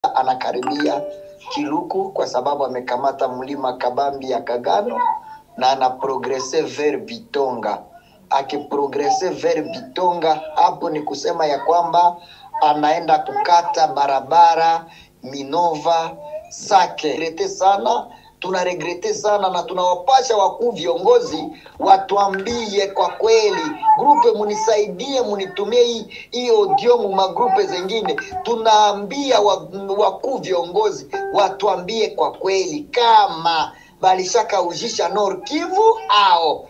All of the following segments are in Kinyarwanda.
sasa anakaribia Chiluku kwa sababu amekamata mlima Kabambi ya Kagano na anaprogrese ver Vitonga. Akiprogrese ver Vitonga, hapo ni kusema ya kwamba anaenda kukata barabara Minova Sake. Regrete sana tunaregrete sana na tunawapasha wakuu viongozi watuambie kwa kweli, grupe munisaidie, munitumie hii hii audio mu magrupe zengine. Tunaambia wa- wakuu viongozi watuambie kwa kweli kama balishakaujisha Nord Kivu ao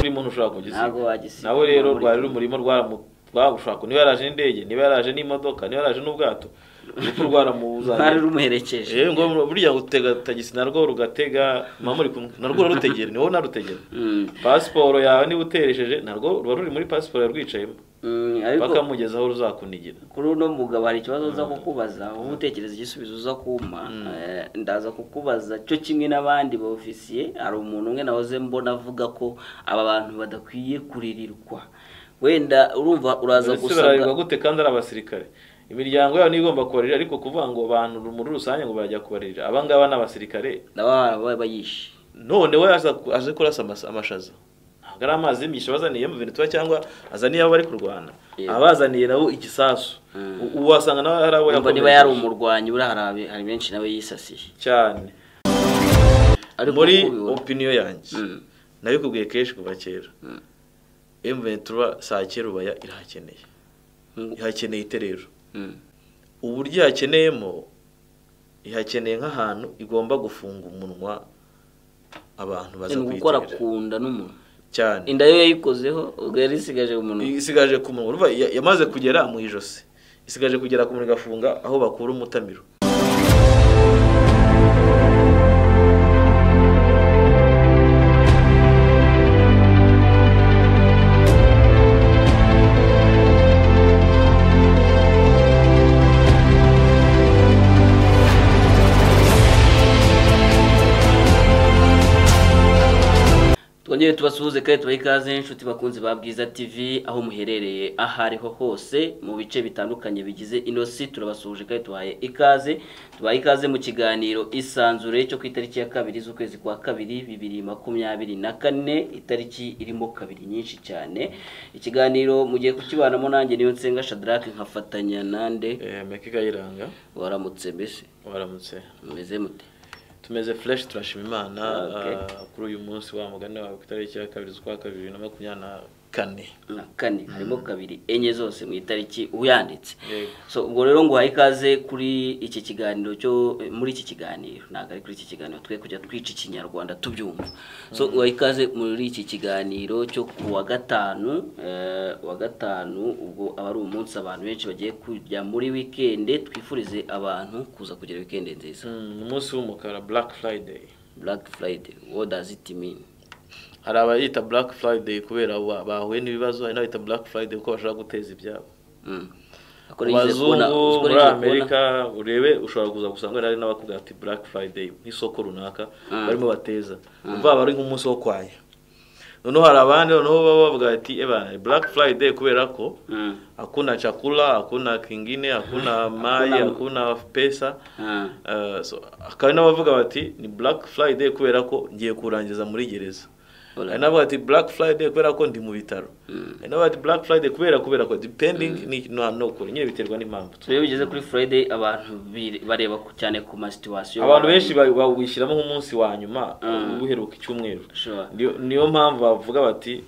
urimo ntushobora ntabwo kugisiga wagisiga nawe rero muri- rwari uri umurimo rwaramushaka niba yaraje indege niba yaraje n'imodoka niba yaraje n'ubwato urupfu rwaramuzanye rwari rumuherekeje Eh, ngo burya utega tagisi narwo rugatega mamuri kumwe narwo rurutegera ni wowe narutegera Mm, pasiporo yawe niba uteresheje narwo ruba ruri muri pasiporo yarwicayemo mm, ariko bakamugeza aho ruzakunigira kuri uno mugabo hari ikibazo uza kukubaza wowe utekereza igisubizo uza kumpa Eh, ndaza kukubaza cyo kimwe n'abandi ba ofisiye hari umuntu umwe nahoze mbona avuga ko aba bantu badakwiye kuririrwa wenda urumva uraza ndetse gusanga bararirwa gute kandi ari abasirikare imiryango yabo niyo igomba kubarira ariko kuvuga ngo abantu muri rusange ngo barajya kubarira aba ngaba ni abasirikare ndababa bayishe none we aza ku- aje kurasa amas- amashaza ntabwo ari amazi y'imisha bazaniye mu bintu cyangwa azaniye abo bari kurwana Yeah. abazaniye nabo igisasu Mm. U- uwasanga nawe hari abo Urumva niba yakomerekeje. yari umurwanyi buriya hari abe- hari benshi nawe yisasiye cyane ariko muri uko ubibona. opinion yanjye Mm, nabikubwiye kenshi kuva kera Mm. M23 saa kera ubaya irahakeneye Mm. ihakeneye iterero mm, uburyo ihakeneyemo ihakeneye nk'ahantu igomba gufunga umunwa abantu baza ni gukora kuyitirira ku nda n'umuntu cyane inda yo yayikozeho ubwo yari isigaje umuntu isigaje ku munwa urumva ya- yamaze kugera mu ijosi isigaje kugera ku munwa igafunga aho bakura umutamiro twongere tubasuhuze kandi tubahe ikaze inshuti bakunzi ba bwiza tv aho muherereye aho ariho hose mu bice bitandukanye bigize ino si turabasuhuje kandi tubahaye ikaze tubahaye ikaze mu kiganiro isanzure cyo ku itariki ya kabiri z'ukwezi kwa kabiri bibiri makumyabiri na kane itariki irimo kabiri nyinshi cyane ikiganiro mugiye kukibanamo nanjye niyo nsenga shadrack nkafatanya nande eh, mekika yiranga waramutse mbese waramutse mumeze mute tumeze fresh turashima imana Okay. ah, kuri uyu munsi wa mugani wawe ku itariki ya kabiri z'ukwa kabiri bibiri na makumyabiri na kane na kane harimo kabiri enye zose mu itariki uyanditse Yego. so ubwo rero ngo uhaye ikaze kuri iki kiganiro cyo muri iki kiganiro ntabwo ari kuri iki kiganiro twe kujya twica ikinyarwanda tubyumva so uhaye ikaze muri iki kiganiro cyo ku wa gatanu eh, wa gatanu ubwo aba ari umunsi abantu benshi bagiye kujya muri wikende twifurize abantu kuza kugira wikende nziza Mm, umunsi w'umukara black friday black friday what does it mean hari abayita black friday kubera ba- bahuye n'ibibazo hari n'abayita black friday kuko bashaka guteza ibyabo Mm. Ako Ku nigeze kubona- bazungu ko muri nigeze kubona- amerika urebe ushobora kuza gusanga hari n'abakubwira ati black friday nk'isoko runaka Mm. barimo bateza umva aba ari nk'umunsi wo kwaya noneho hari abandi noneho baba bavuga ati ebana black friday kubera ko Mm. hakuna chakula hakuna kingine hakuna mai hakuna pesa Ah. Uh, so, hakaba n'abavuga bati ni black friday kubera ko ngiye kurangiza muri gereza Ora. hari n'abavuga ati black friday kubera ko ndi mu bitaro Mm. hari n'abavuga ati black friday kubera kubera ko depending ni no no kure nyine biterwa n'impamvu iyo bigeze kuri friday abantu biri- bareba ku- cyane ku masituwasiyo abantu benshi ba- bawishyiramo nk'umunsi wa nyuma Mm. uheruka icyumweru Sure. Niyo- niyo mpamvu bavuga bati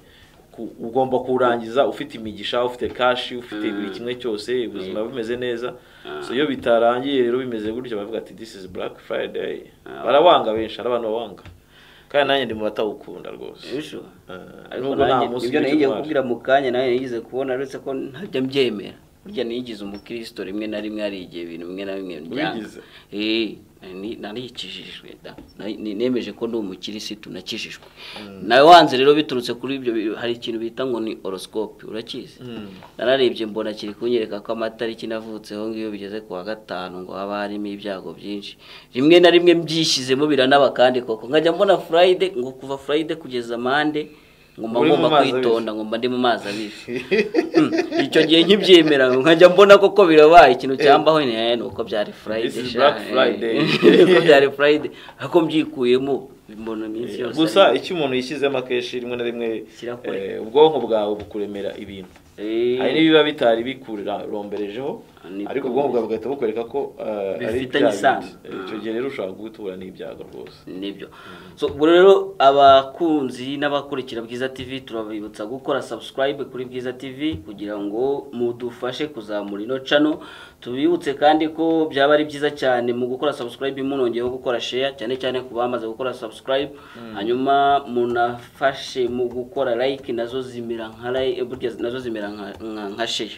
ku- ugomba kuwurangiza ufite imigisha ufite kashi ufite buri kimwe cyose ubuzima bumeze neza so iyo bitarangiye rero bimeze gutyo bavuga ati this is black friday Ah. barawanga benshi hari abantu bawanga kandi nanjye ndi mu batawukunda rwose Issue. Eh, ariko nubwo nta nanjye- munsi ibyo w'icyo nagiye twari. kubwira mu kanya nawe nigeze kubona uretse ko ntajya mbyemera burya niyigize umukristo rimwe na rimwe hari igihe ibintu bimwe na bimwe byanga. Wigize? Eh, nari- narikijijwe da Nari- ni- nemeje ko ndi umukirisitu nakijijwe nawe wanze rero biturutse kuri ibyo bi- hari ikintu bita ngo ni horoscope urakizi Mm. nararebye mbona kiri kunyereka ko amatariki navutseho ngiyo bigeze ku wa gatanu ngo haba harimo ibyago byinshi rimwe na rimwe mbyishyizemo biranaba kandi koko nkajya mbona friday ngo kuva friday kugeza mande ngomba Uri mu ngomba mazi kwitonda ngomba ndi mu mazi abishe Mm, icyo gihe nkibyemera nkajya mbona koko birabaye ikintu cyambaho ni eh, ni uko byari friday is sha, Black eh. Friday. uko byari friday ako mbyikuyemo mbona iminsi yose gusa ari- icyo umuntu yishyizemo akenshi rimwe na rimwe Kirakure. eh, ubwonko bwawe bukuremera ibintu Eh, hari n'ibiba bitari bikuromberejeho Niko ariko ubwonko bwawe bugahita bukwereka ko eh, ari Bifitanye bya bindi. isano. Eh, icyo gihe rero ushobora guhura n'ibyago rwose nibyo so ubwo rero abakunzi n'abakurikira bwiza tv turabibutsa gukora subscribe kuri bwiza tv kugira ngo mudufashe kuzamura ino cano tubibutse kandi ko byaba ari byiza cyane mu gukora subscribe munongeyeho gukora share cyane cyane ku bamaze gukora subscribe hanyuma munafashe mu gukora like nazo zimera nka like burya nazo zimera nka nka- nka share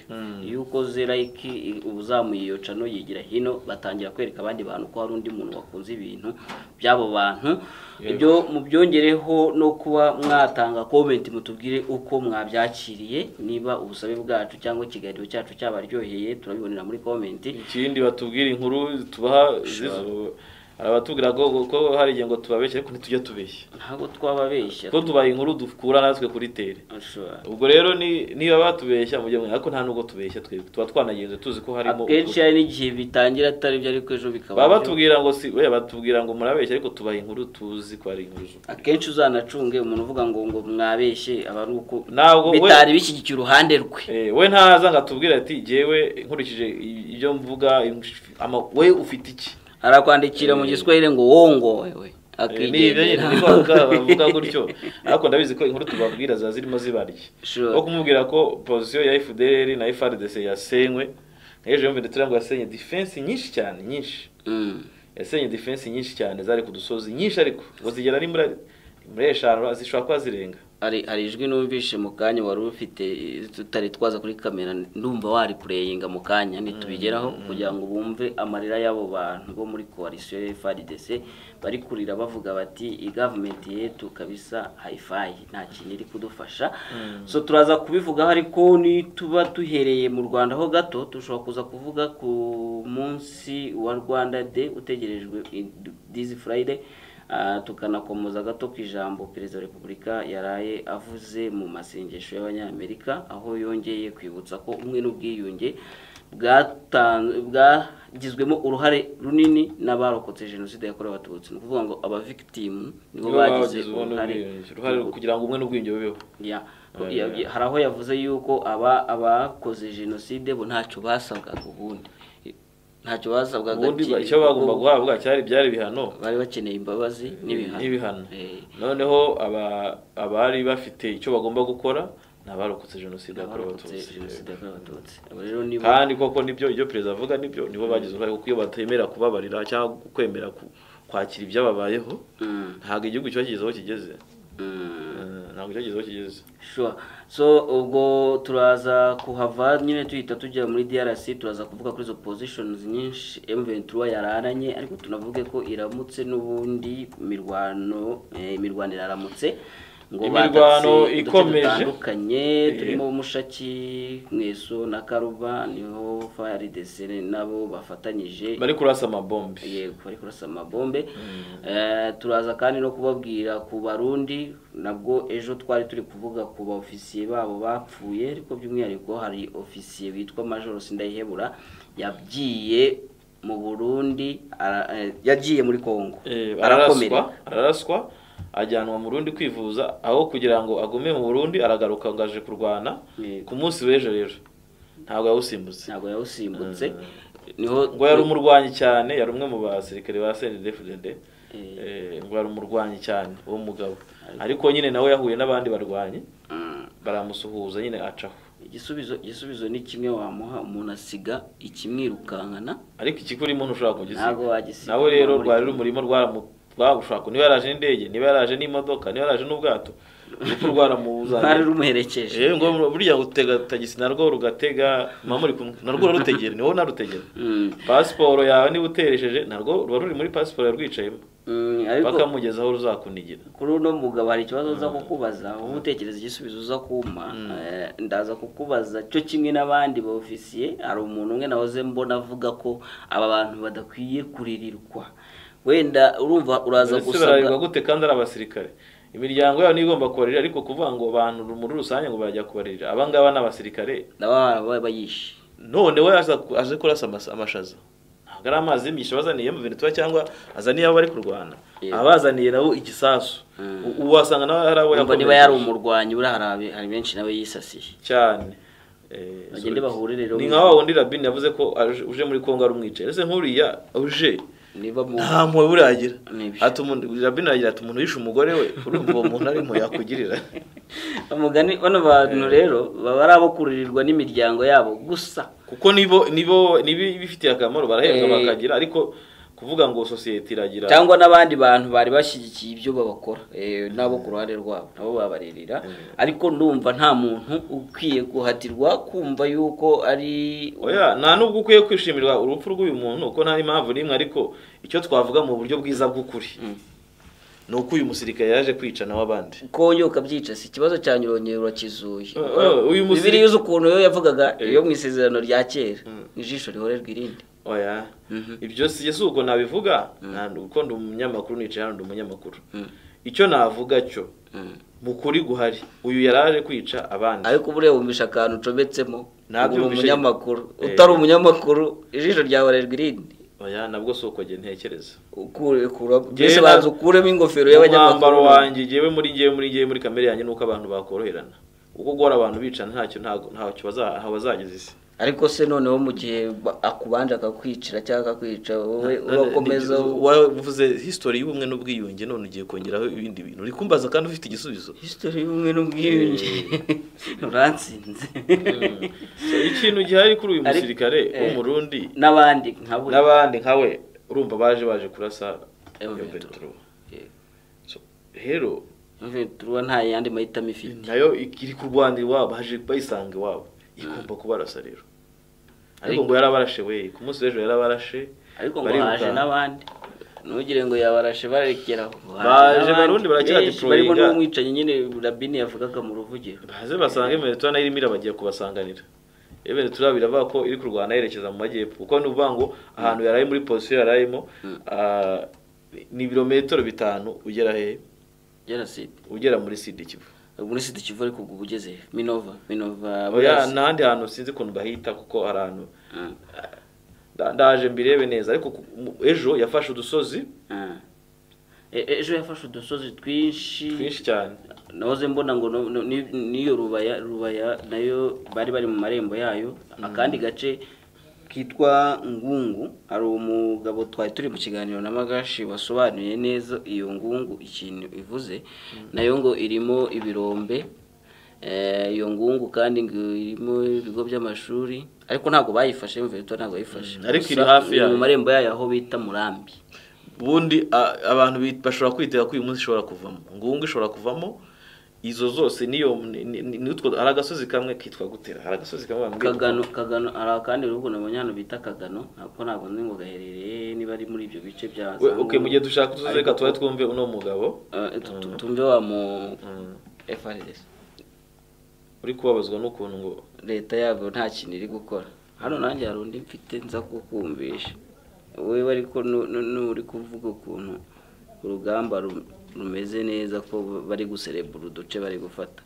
iyo ukoze like i- uba uzamuye iyo cano yigira hino batangira kwereka abandi bantu ko hari undi muntu wakunze ibintu by'abo bantu ibyo mubyongereho no kuba mwatanga comment mutubwire uko mwabyakiriye niba ubusabe bwacu cyangwa ikiganiro cyacu cyabaryoheye turabibonera muri comment ikindi batubwira inkuru tubaha zizo hari abatubwira ko ko hari igihe ngo tubabeshye ariko ntitujya tubeshya ntabwo twababeshya kuko tubaha inkuru dukura natwe kuri tere Ashobora. ubwo rero ni- niba batubeshya mujye mwe ariko nta nubwo tubeshya twebwe tuba twanagenze tuzi ko harimo akenshi hari n'igihe bitangira atari byo ariko ejo bikaba baba byo. batubwira ngo si oya, batubwira ngo murabeshya ariko tubaha inkuru tuzi ko ari inkuru z'ukuri. akenshi uzanacunge umuntu uvuga ngo ngo mwabeshye aba ari uko Ntabwo we- bitari bishyigikiye uruhande rwe Eh, we ntaza ngo atubwire ati jyewe nkurikije ibyo mvuga ama- we ufite iki arakwandikira mu giswahili ngo wongowe Eh, ni ibyo nyine niko bavuga- bavuga gutyo ariko ndabizi ko inkuru tubabwira ziba zirimo zibarye Sure. wo kumubwira ko posiyo ya FDR na FRDC yasenywe ejo yumvire turiya ngo yasenye defense nyinshi cyane nyinshi Mm. yasenye defense nyinshi cyane zari ku dusozi nyinshi ariko ngo zigera ni muri muri eshanu zishobora kuba zirenga hari hari ijwi numvishe mu kanya wari ufite eh, tutari twaza kuri kamera ndumva waripureyinga mu kanya nitubigeraho kugira ngo bumve amarira y'abo bantu bo muri koalisiyo ya FRDC bari kurira bavuga bati igavumenti yetu kabisa hayifayi nta kintu iri kudufasha so turaza kubivugaho ariko nituba duhereye mu Rwanda ho gato dushobora kuza kuvuga ku munsi wa Rwanda Day utegerejwe i- this Friday Ah, tukanakomeza gato ku ijambo perezida wa repubulika yaraye avuze mu masengesho y'abanyamerika aho yongeye kwibutsa ko ubumwe n'ubwiyunge bwatan- bwagizwemo uruhare runini n'abarokotse jenoside yakorewe abatutsi ni ukuvuga ngo abavictimu nibo Nibo bagize bagize ubwo uruhare n'ubwiyunge. uruhare kugira ngo umwe n'ubwiyunge bubeho Ya, ko- Eh. ya- hari aho yavuze yuko aba abakoze jenoside bo ntacyo basabwaga ubundi ntacyo basabwaga ubundi ki- icyo bagomba kuko guhabwa cyari byari ibihano bari bakeneye imbabazi n'ibihano n'ibihano Eh. noneho aba- abari bafite icyo bagomba gukora ni abarokotse jenoside yakorewe abarokotse abatutsi jenoside yakorewe abatutsi abo rero nibo kandi koko nibyo ibyo perezida avuga nibyo nibo bagize uruhare kuko iyo batemera kubabarira cyangwa kwemera ku- kwakira ibyababayeho Mm, ntabwo igihugu kiba kigeze aho kigeze mm. Eh, ntabwo kiba kigeze aho kigeze Sure. So ubwo turaza kuhava nyine tuhita tujya muri DRC turaza kuvuga kuri izo positions nyinshi M23 yararanye ariko tunavuge ko iramutse n'ubundi mirwano eh, imirwano iraramutse Imirwano batatse uduce ikomeje. dutandukanye Eh. turimo Mushaki Mweso na Karuba niho FARDC nabo bafatanyije bari kurasa amabombe yego bari kurasa amabombe Eh, turaza kandi no kubabwira ku barundi nabwo ejo twari turi kuvuga ku baofisiye babo bapfuye ariko by'umwihariko hari ofisiye witwa majoro sindayihebura yagiye mu burundi ara- eh, yagiye muri kongo Eh, arakomereka araraswa araraswa ajyanwa mu Burundi kwivuza aho kugira ngo agume mu Burundi aragaruka ngo aje kurwana Yego. ku munsi w'ejo rero ntabwo yawusimbutse ntabwo yawusimbutse niho ngo yari umurwanyi cyane yari umwe mu basirikare ba CNDD-FDD Eh. eh, ngo yari umurwanyi cyane uwo mugabo ariko nyine nawe yahuye n'abandi barwanyi Mm. baramusuhuza nyine acaho igisubizo igisubizo ni kimwe wamuha umuntu asiga ikimwirukankana ariko ikikuri muntu ushobora kugisiga ntabwo wagisiga nawe rero muri rwari kumwe. urumurimo rwagushaka niba yaraje n'indege niba yaraje n'imodoka niba yaraje n'ubwato urupfu rwaramuzanye rwari rumuherekeje Eh, ngo burya gutega tagisi narwo rugatega muba muri kumwe narwo rurutegera ni wowe unarutegera Mm. pasiporo yawe niba uteresheje narwo ruba ruri muri pasiporo yarwicayemo Mm, ariko bakamugeza aho ruzakunigira kuri uno mugabo hari ikibazo uza kukubaza wowe utekereza igisubizo uza kumpa eh, ndaza kukubaza cyo kimwe n'abandi ba ofisiye hari umuntu umwe nahoze mbona avuga ko aba bantu badakwiye kuririrwa wenda urumva uraza ndetse gusabwa bararirwa gute kandi ari abasirikare imiryango yabo niyo igomba kubarira ariko kuvuga ngo abantu muri rusange ngo barajya kubarira abangaba ni abasirikare nabo baba bayishe none we aza- aje kurasa amas- amashaza ntabwo ari amazi y'imisha bazaniye mu bintu tuba cyangwa azaniye abo bari kurwana Yeah. abazaniye nabo igisasu Mm. U- ubu wasanga nawe hari abo Urumva niba yakomerekeje. yari umurwanyi buriya hari abi- hari benshi nawe yisasiye cyane Eh, Bagende so- bahure rero. ni nka wa wundi rabini yavuze ko aje- uje muri kongo ari umwicaye ese nk'uriya uje niba mu nta mpuhwe buragira Nibyo. Ati umuntu- rabini aragira ati umuntu yishe umugore we urumva uwo muntu ari impuhwe yakugirira umugani bano bantu rero baba ari abo kuririrwa n'imiryango yabo gusa kuko nibo nibo nibifitiye akamaro barahembwa Eh. bakagira ariko kuvuga ngo sosiyete iragira cyangwa n'abandi bantu bari bashyigikiye ibyo babakora eh, n'abo ku ruhande rwabo nabo babaririra ariko ndumva nta muntu ukwiye guhatirwa kumva yuko ari oya nta nubwo ukwiye kwishimirwa urupfu rw'uyu muntu kuko nta impamvu n'imwe ariko icyo twavuga mu buryo bwiza bw'ukuri ni uko uyu musirikare yaje kwicana w'abandi ko yo ukabyica si ikibazo cya nyirongera urakizuye Eh, eh, uyu musiri- bibiri yuzi ukuntu yo yavugaga Eh. iyo mu isezerano rya kera ijisho rihorerwa irindi oya Mhm. ibyo si si uko nabivuga nta uko ndi umunyamakuru nicaye hano ndi umunyamakuru Mm. icyo navuga cyo mu kuri guhari uyu yaraje kwica abandi ariko ubureba wumvisha akantu ucometsemo Ntabyo uri wumvisha- umunyamakuru Eh. utari umunyamakuru ijisho ryahorerwa irindi oya nabwo si uko njye ntekereza ukure kura Njyewe mbese na- banza ukuremo ingofero umwambaro y'abanyamakuru wanjye ngewe muri ngewe muri ngewe muri kamere yanjye nuko abantu bakoroherana uko guhora abantu bicana ntacyo ntago- ntacyo baza- ntaho bazageza isi ariko se noneho mu gihe ba- akubanje akakwicira cyangwa akakwica wowe urakomeza wavuze history y'ubumwe n'ubwiyunge none ugiye kongeraho ibindi bintu uri kumbaza kandi ufite igisubizo hisitori y'ubumwe n'ubwiyunge urantsinze ikintu gihari kuri uyu Ariko- musirikare eh. w'umurundi n'abandi nkabo n'abandi nkawe urumva baje baje kurasa Iyo iyo Petro. petero rero turuba nta yandi mahitamo ifite nayo iri kurwanira iwabo haje bayisanga iwabo igomba kubarasa rero ariko Ariko- ngo yarabarashe we ku munsi w'ejo yarabarashe ariko ngo bariruka. haje n'abandi ntugire ngo yabarashe barekeraho Baje Haje n'abandi Barundi baracyari benshi, deployinga. barimo n'umwicanyi nyine rabini yavugaga mu ruvugiro baze basange Venezuela nayo irimo irabagiye kubasanganira iyo Venezuela biravuga ko iri kurwana yerekeza mu majyepfo kuko ni ukuvuga ngo ahantu yaraye muri posiyo yarayemo ah, ni ibirometero bitanu ugera he yaraside ugera muri sida ikivu muri sida kivu ariko ubwo ugeze he? minova minova oya burasi. n'ahandi hantu sinzi ukuntu bahita kuko hari ahantu Mm. nda- ndaje mbirebe neza ariko ku- mu- ejo yafashe udusozi Ah. E- ejo yafashe udusozi twinshi twinshi cyane nahoze mbona ngo no- no- ni- n'iyo rubaya rubaya nayo bari bari mu marembo yayo akandi gace kitwa ngungu hari umugabo twari turi mu kiganiro na magashi wasobanuye neza iyo ngungu ikintu ivuze nayo ngo irimo ibirombe Eh, iyo ngungu kandi ngo irimo ibigo by'amashuri ariko ntabwo bayifashe mvuyeto ntabwo bayifashe Mm, ariko iri Gusa hafi iri yayo. mu marembo yayo aho bita murambi ubundi a- abantu bi- bashobora kwitega ko uyu munsi ishobora kuvamo ngungu ishobora kuvamo izo zose niyo ni- ni- ni- nitwo hari agasozi kamwe kitwa gutera hari agasozi kamwe bambwira kagano kagano hari akandi bihugu nabonye hano bita kagano ntabwo ntabwo nzi ngo gaherereye niba ari muri ibyo bice bya We- okay mu gihe dushaka utuzi reka tuba twumve uno mugabo Eh, tu- tu- tumve wa mu Mm. FRS uri kubabazwa n'ukuntu ngo leta yabo nta kintu iri gukora hano nanjye hari undi mfite nza kukumvisha wowe ariko nu- nu- nuri kuvuga ukuntu urugamba ru- rumeze neza ko bari guserebura uduce bari gufata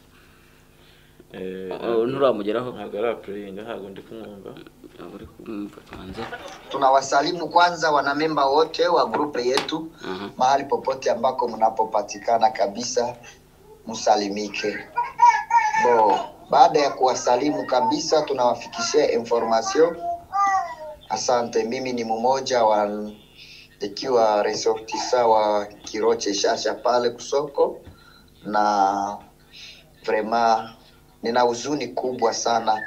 eh, Eh, nturamugeraho ntabwo ari apureyinga ntabwo ndi kumwumva ntabwo uri kumwumva tubanze tunawasalimu kwanza wanamemba wote wa grupe yetu Mhm. mahali popote ambako mnapopatikana kabisa msalimike bo baada ya kuwasalimu kabisa tunawafikishia information asante mimi ni mmoja wa ikiwa resortisa wa kiroche shasha pale kusoko na vrema nina huzuni kubwa sana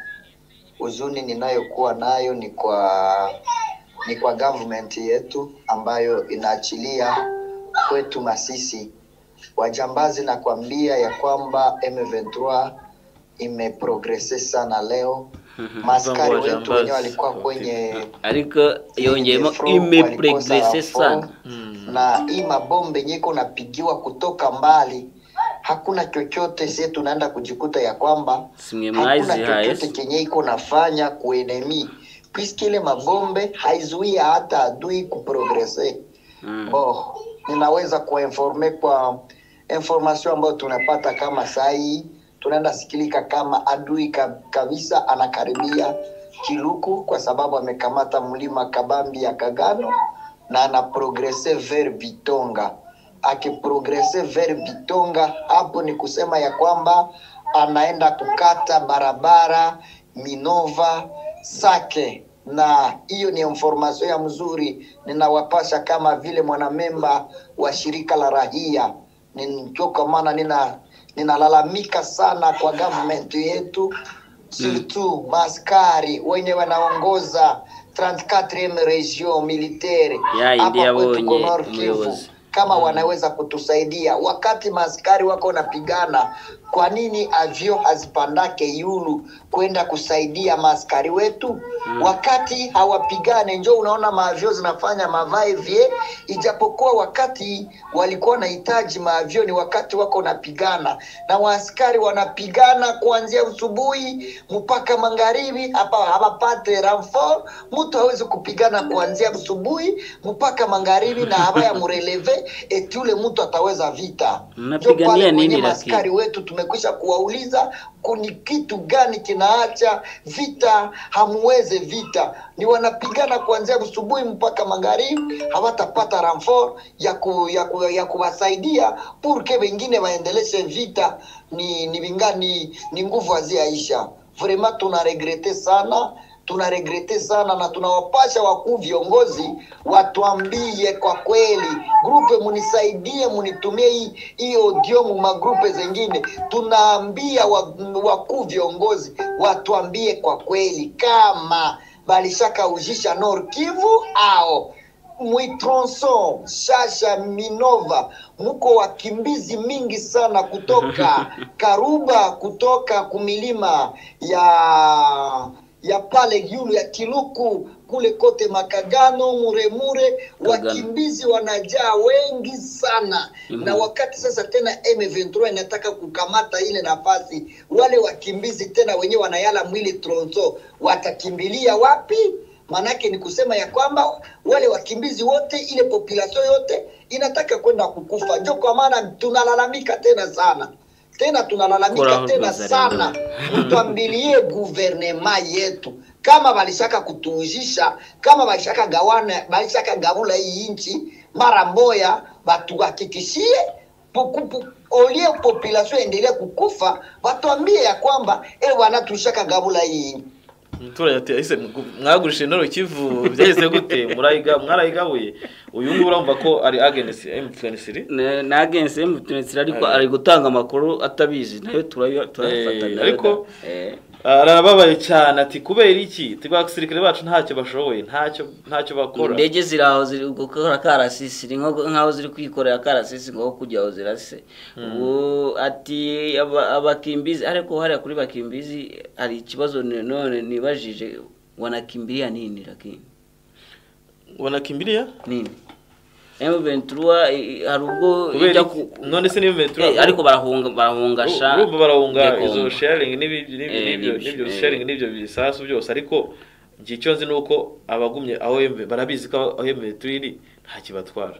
huzuni ninayokuwa nayo ni kwa ni kwa government yetu ambayo inaachilia kwetu Masisi wajambazi. na kuambia ya kwamba M23 imeprogrese sana leo. Maskari wetu Wajambazi. wenyewe walikuwa kwenye ariko yongeyemo Yenye flow imepregrese walikosa sana form, na hii mabombe nyeko napigiwa kutoka mbali, hakuna chochote sie tunaenda kujikuta ya kwamba simwe hakuna mwazihaye chochote kenye iko nafanya kuenemi puisque ile mabombe haizuia hata adui kuprogrese. Mm. Bo, ninaweza kuwainforme kwa information ambayo tunapata kama sai tunaenda sikilika kama adui ka- kabisa anakaribia Kiluku kwa sababu amekamata mlima Kabambi ya Kagano na anaprogrese vers Bitonga. Akiprogrese vers Bitonga, hapo ni kusema ya kwamba anaenda kukata barabara Minova Sake, na hiyo ni information ya mzuri ninawapasha kama vile mwanamemba wa shirika la rahia Ndio kwa maana nina ninalalamika sana kwa government yetu surtout maskari wenye wanaongoza 34 region militaire Ya, India kwetu wenye kwa Nord Kivu. umeoza. kama wanaweza kutusaidia wakati maaskari wako wanapigana kwa nini avyo hazipandake yulu kwenda kusaidia maaskari wetu mm. wakati hawapigane njo unaona maavyo zinafanya mavaevye ijapokuwa wakati walikuwa wanahitaji maavyo ni wakati wako napigana na waaskari wanapigana kuanzia asubuhi mpaka magharibi hapa hawapate ranfor mtu hawezi kupigana kuanzia asubuhi mpaka magharibi na habaya mureleve eti ule mtu ataweza vita Mnapigania Ndio pale nini kwenye lakini? maaskari wetu tumekwisha kuwauliza kuni kitu gani kinaacha vita hamuweze vita ni wanapigana kuanzia asubuhi mpaka magharibi hawatapata ranfor ya, ku, ya, ku, ya kuwasaidia purke wengine waendeleshe vita ni ni vinga- ni, ni nguvu haziaisha vraiment tunaregrete sana tunaregrete sana na tunawapasha wakuu viongozi watuambie kwa kweli grupe munisaidie munitumie hii hii audio mu magrupe zengine tunaambia wa- wakuu viongozi watuambie kwa kweli kama balishakaujisha nor kivu ao mwitronson shasha minova muko wakimbizi mingi sana kutoka karuba kutoka kumilima ya ya pale yulu ya kiluku kule kote makagano muremure Kagano. wakimbizi wanajaa wengi sana mm-hmm. na wakati sasa tena m23 inataka kukamata ile nafasi wale wakimbizi tena wenyewe wanayala mwili tronso watakimbilia wapi maanake ni kusema ya kwamba wale wakimbizi wote ile population yote inataka kwenda kukufa njo kwa maana tunalalamika tena sana tena tunalalamika Kura tena wazalendo. sana tuambilie guvernema yetu kama balishaka kutuuzisha kama balishaka gawana balishaka gavula hii nchi mara moya batuhakikishie puku- pu- olie population endelee kukufa batuambie ya kwamba e bwana tulishaka gavula hii nchi." umuturage ati ese mwagurishije noro kivu byahise gute murayiga mwarayigabuye uyu nguyu urumva ko ari agenesi emutiyeni Ne- na agensi emutunetsira ariko ari gutanga amakuru atabizi nayo turayo Eh, turayafatanya ariko- arababaye cyane ati kubera iki twa abasirikare bacu ntacyo bashoboye ntacyo ntacyo bakora indege ziri aho ziri gukora karasisi ni nko- nk'aho ziri kwikorera karasisi ngo kujya aho zirase ubu ati aba- abakimbizi ariko hariya kuri bakimbizi hari ikibazo ni- none nibajije wanakimbilia nini lakini wanakimbilia nini M23 i- i- hari ubwo kubera ijya iki ku none se n'ibimetero Eh, ariko barahunga barahungasha urumva barahunga ijya izo kunga. sharing n'ibi- n'ibi- Eh, n'ibyo n'ibyo, n'ibyo eh. sharing n'ibyo bisasu byose ariko njye icyo nzi ni uko abagumye aho yembe barabizi ko aho yembe turiri nta kibatwara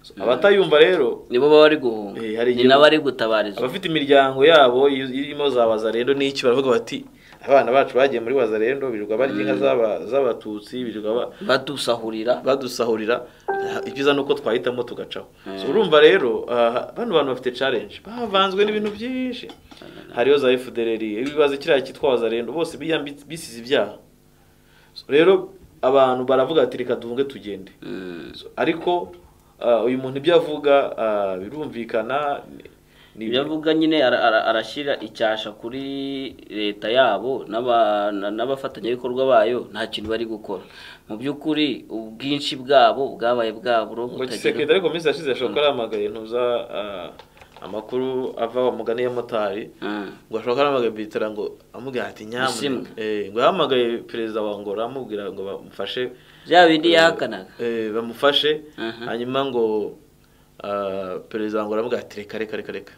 So, abatayumva rero nibo baba bari guhunga Eh, hari ni igihugu- n'abari gutabariza abafite imiryango yabo iyo- irimo za wazarendo n'iki baravuga bati abana bacu bagiye muri wazarendo birirwa barya inka z'aba- z'abatutsi birirwa ba- badusahurira badusahurira ah, ibyiza ni uko twahitamo tugacaho Mm. So, urumva rero ah, bano bantu bafite challenge bavanzwe n'ibintu byinshi hariyo za fdrr ibibazo kiriya cyitwa wazarendo bose biyambi- bisize ibyaha So, rero abantu baravuga ati reka duhunge tugende Mm. So, ariko ah, uyu muntu ibyo avuga ah, birumvikana ni- ni- ibyo avuga nyine ara- ara- arashyira icyasha kuri leta yabo n'aba- na- n'abafatanyabikorwa bayo nta kintu bari gukora mu by'ukuri ubwinshi bwabo bwabaye bwaburo ngo kisekedi ariko minsi yashize yashoboka aramagaye ntuza ah, amakuru ava wa mugani y'amotari ngo ashobora aramagaye bitera ngo amubwira ati Ishimwe. nyamuneka Eh, ngo yahamagaye perezida wa ngora amubwira ngo bamufashe bya bindi yahakanaga Eh, bamufashe Aha. hanyuma ngo ah, perezida wa ngora amubwira ati reka reka reka reka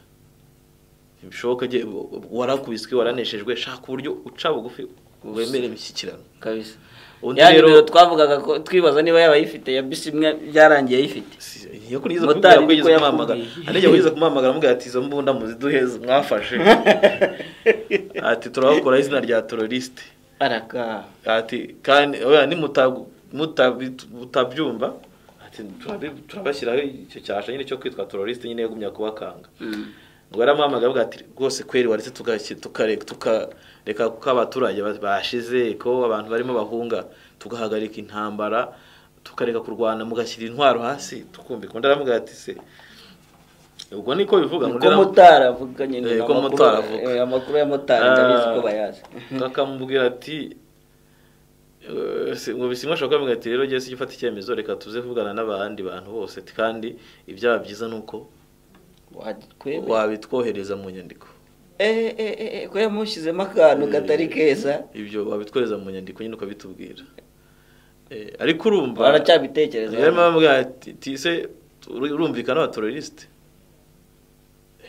bishoboka je warakubiswe waraneshejwe shaka uburyo uca bugufi wemere imishyikirano kabisa Undi ya rero- nimero twavugaga ko twibaza niba yaba ayifite ya bisi imwe byarangiye ayifite Si- iyo kuri izo Motari kubwira ko niko yigeze kumpamagara yakubwiye. hari igihe wize kumpamagara amubwira ati izo mbunda muziduheze mwafashe ati turabakora izina rya teroriste araka ati kandi oya nimutagu- mutabi- mutabyumva ati turabi- turabashyiraho icyo cyasha nyine cyo kwitwa teroriste nyine yagumya kubakanga Mm. ngo yaramuhamagaye avuga ati rwose kweri waretse tugake- tukare- tukareka kuko abaturage ba- bashize ko abantu barimo bahunga tugahagarika intambara tukareka kurwana mugashyira intwaro hasi tukumvika undi aravuga ati se ubwo niko bivuga ngo uko ndera- motari avuga nyine Eh, ko amakuru- motari avuga. eh, amakuru ya motari ndabizi ko Ah, bayazi akamubwira ati eh, si- ngo bisimwa ashobora kuvuga ati rero jesi ufata icyemezo reka tuze kuvugana n'abandi bantu bose ati kandi ibyaba byiza ni uko watwebe wabitwohereza mu nyandiko eh eh eh ko yamushyizemo akantu katari keza ibyo wabitwohereza mu nyandiko nyine ukabitubwira Eh, ariko urumva baracyabitekereza yarimo aramubwira ati tise urumvikana abaterorisite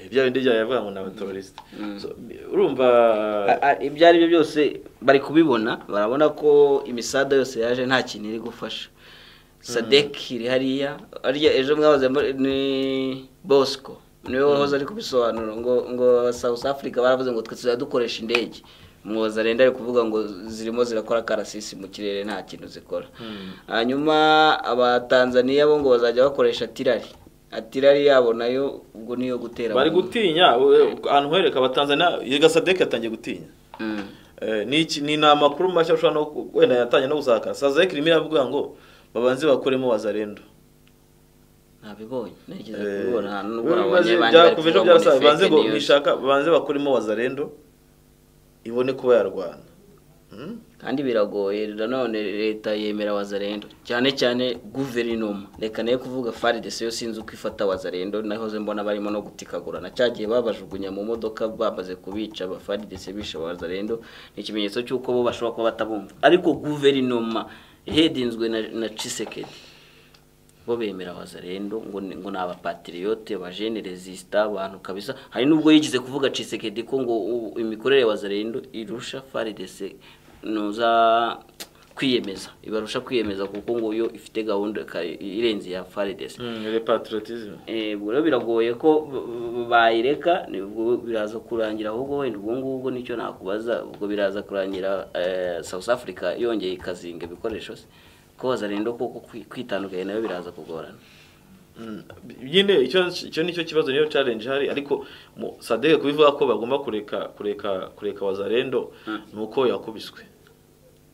bya bindi byawe yavuga ngo ni abaterorisite Mm. So, urumva A- a- ibyo ari byo byose bari kubibona barabona ko imisada yose yaje nta kintu iri gufasha sadeki iri hariya ariya ejo mwahoze muri- ni bosco niwe wahoze ari kubisobanura ngo ngo south africa baravuze ngo twe tuzajya dukoresha indege mwoza arenda ari kuvuga ngo zirimo zirakora karasisi mu kirere nta kintu zikora Mm. hanyuma abatanzaniya bo ngo bazajya bakoresha tirari atirari yabo nayo ubwo niyo gutera bari mu- gutinya we- ahantu hereka abatanzaniya yiga sadeke yatangiye gutinya Mm. Eh, ni iki- ni ni amakuru mashya ushobora no ku- wenda yatangiye no gusakara sadeke irimo iravuga ngo babanze bakuremo wazarendo ntabibonye nigeze Eh, kubibona ahantu n'ubwo biba bimaze- nabonye banjye bari byakuva ejo kuvuga ngo byarasaga, ni banze fake ngo news nishaka banze bakuremo wazarendo ibone kuba yarwana Hmm? kandi biragoye nanone leta yemera wazarendo cyane cyane guverinoma reka nayo kuvuga faridesi yo sinzi uko ifata wazarendo nahoze mbona barimo no gutikagurana cya gihe babajugunya mu modoka bamaze kubica ba faridesi bishe wazarendo ni ikimenyetso cy'uko bo bashobora kuba batabumva ariko guverinoma ihedinzwe na, na cisekedi bo bemera wazarendo ngo ni- ngo ni abapatriyote abajene rezisita abantu kabisa hari n'ubwo yigize kuvuga cisekedi ko ngo u- imikorere ya wazarendo irusha faridese nuza kwiyemeza ibarusha kwiyemeza kuko ngo yo ifite gahunda ka- irenze ya faridese Hmm, le patriotisme Eh, ubwo rero biragoye ko b- b- bayireka ni ubwo biraza kurangira ahubwo wenda ubwo ngubwo nicyo nakubaza ubwo biraza kurangira eh, South Africa yongeye ikazinga ibikoresho se ko wazarendo koko kwi- kwitandukanya nayo biraza kugorana Mm, nyine icyo icyo nicyo kibazo niyo challenge ihari ariko mu- sadeke kubivuga ko bagomba kureka kureka kureka wazarendo Mm. nuko yakubiswe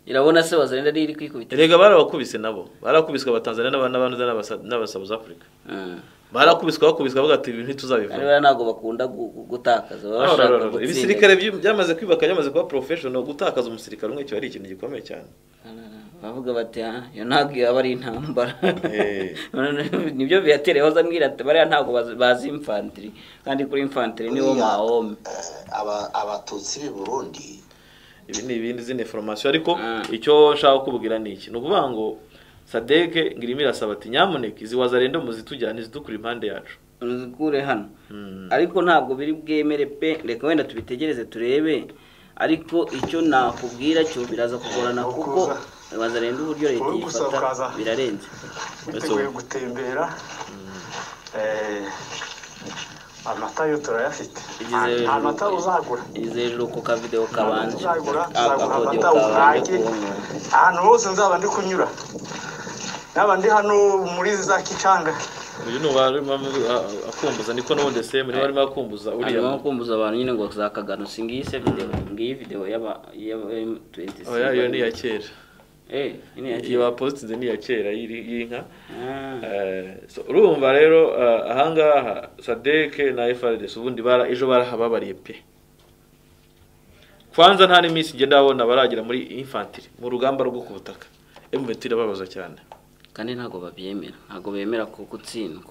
irabona se wazarendo ari iri kwikubita erega barabakubise nabo barakubiswe abatanzania n'abanabanza n'abasouth africa Mm. barakubiswe bakubiswe bavuga ati ibintu ari ntituzabivuga bariya ntabwo bakunda gu- gu- gutakaza No, baba no, bashaka no, no. gutsinda. ibisirikare byu- byamaze kwibaka byamaze kuba professional gutakaza umusirikare umwe kiba ari ikintu gikomeye cyane bavuga bati "Ah, iyo ntabwo yaba ari intambara Eh. nibyo biyatereyeho zambwira ati bariya ntabwo bazi- bazi infantry kandi kuri infantry niwo Buriya, mahome eh, aba- abatutsi b'i burundi ibi ni ibindi zindi formation ariko Mm. icyo nshaka kukubwira ni iki ni ukuvuga ngo sadeke ngirimo irasaba ati nyamuneka izi wazarendo muzitujyane zitukura impande yacu uzikure hano Mm. ariko ntabwo biri bwemere pe reka wenda tubitegereze turebe ariko icyo nakubwira cyo biraza kugorana kuko wazarenda uburyo leta Wowe gusa yifata ukaza. birarenze biteguye gutembera Eh, amata yo turayafite Igize- nta mata uzagura ize hejuru ku kavidewo kabanje uzagura ako uzagura kodiyo amata kabanje urange ahantu hose nzaba ndi kunyura naba ndi hano muri za kicanga uyu ni uwarimo akumbuza niko n'ubundi semu niba arimo akumbuza uriya arimo kumbuza abantu nyine ngo zakagano si ngiyi se videwo ngiyi videwo y'aba y'aba M27 oya iyo ni iya kera eh iyi ni iya iyo kera bapositinze ni iya kera y'iri- y'inka Ah. Eh, so, urumva rero eh, ahangaha sadeke na frdc ubundi bara ejo barahababariye pe kwanza nta n'iminsi ngenda babona baragera muri infantry mu rugamba rwo ku butaka mvt irababaza cyane kandi ntabwo babyemera ntabwo bemera ko gutsindwa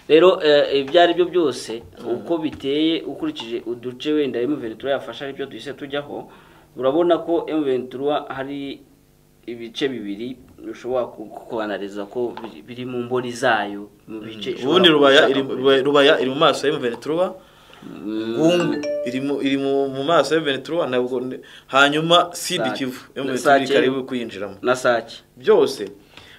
rero eh, ibyo ari byo byose uko biteye ukurikije uduce wenda M23 yafasha aribyo duhise tujyaho urabona ko M23 hari ibice bibiri ushobora kubanariza ko biri- biri mu mboni zayo mu bice ubundi ishobora rubaya gushaka iri kure. Rubaya- rubaya iri mu maso ya mvt Mm, ngungu iri mu iri mu mu maso ya ventura ntabwo hanyuma sidi Sake. kivu Sake. ventura karibu kuyinjiramo na sake byose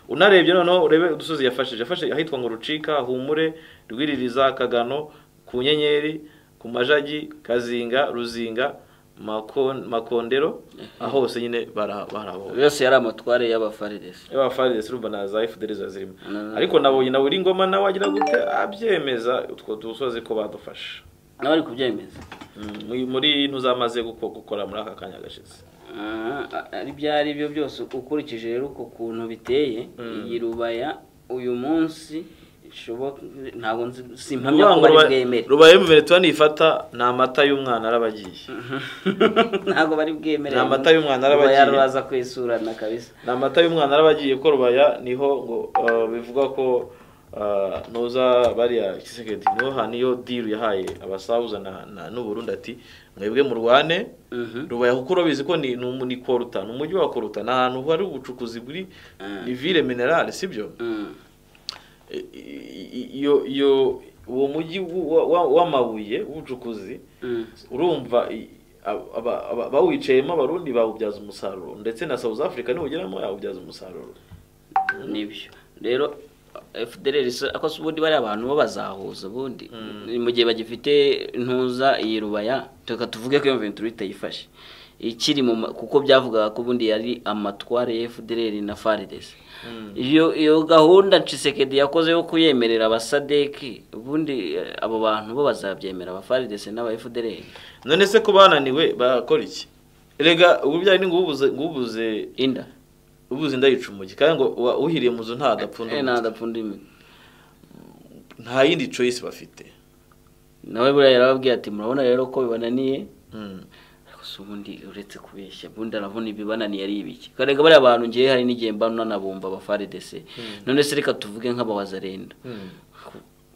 unarebye noneho urebe udusozi yafashije yafashe ahitwa ngo rucika humure rwiririza kagano ku nyenyeri ku majagi kazinga ruzinga Mako- makondero aho hose nyine bara- barahabonye yose yari amatware y'abafariresi yaba faride urumva na za efuderi ziba zirimo Mm. ariko nabonye nawe uri ngoma nawe wagira gute abyemeza utwo dusozi ko badufashe nawe ari kubyemeza Mm, muri- muri ntuzamaze guko- gukora muri aka kanya gashize Ah, ari byo ari byo byose ukurikije rero uko kuntu biteye iyi rubaya uyu munsi ishoboka ntabwo nzi simpamya ko bari bwemere rubaye mu venetuwa nifata ni amata y'umwana araba agiye ntabwo bari bwemere Ni amata y'umwana arabagiye. Rubaya ruraza kwisurana kabisa ni amata y'umwana araba agiye ko rubaya niho ngo ah, bivugwa ko ah, nuza bariya kisekedi niho ha- niyo diru yahaye abasahuza na- na- n'uburundi ati mwebwe murwane Mhm. rubaya kuko urabizi ko ni ni umu- ni koruta ni umujyi wa koruta ni ahantu hari ubucukuzi buri Mm. ni ville minerale sibyo Mm. I- i- iyo iyo uwo mujyi wa- wa- w'amabuye w'ubucukuzi Mm. urumva i- aba- aba- aba- bawicayemo abarundi bawubyaza umusaruro ndetse na south africa niwugeramo yawubyaza umusaruro nibyo rero FDLR isa- ako si ubundi bariya abantu bo bazahuza ubundi Mm. mu gihe bagifite ntuza iyi rubaya tuka tuvuge ko iyo mventura itayifashe ikiri mu ma- kuko byavugaga ko ubundi yari amatware ya FDLR na FARDC iyo iyo gahunda Tshisekedi yakoze yo kuyemerera abasadeki ubundi eh, abo bantu bo bazabyemera aba FARDC n'aba FDLR none se ko bananiwe bakora iki rega ubu bijyanye ni ngubuze ngubuze inda ubuze indayica umugi kandi ngo uwa- uhiriye mu nzu ntadapfunda eh umugi. nadapfunda imi- nta yindi choice bafite nawe buriya yarababwiye ati murabona rero ko bibananiye Mm. ariko si ubundi uretse kubeshya ubundi aravuna ibibananiye ari ibiki karega bariya bantu ngewe hari n'igihe mba nanabumva abafaridese none se reka tuvuge nk'abawazarenda Mm.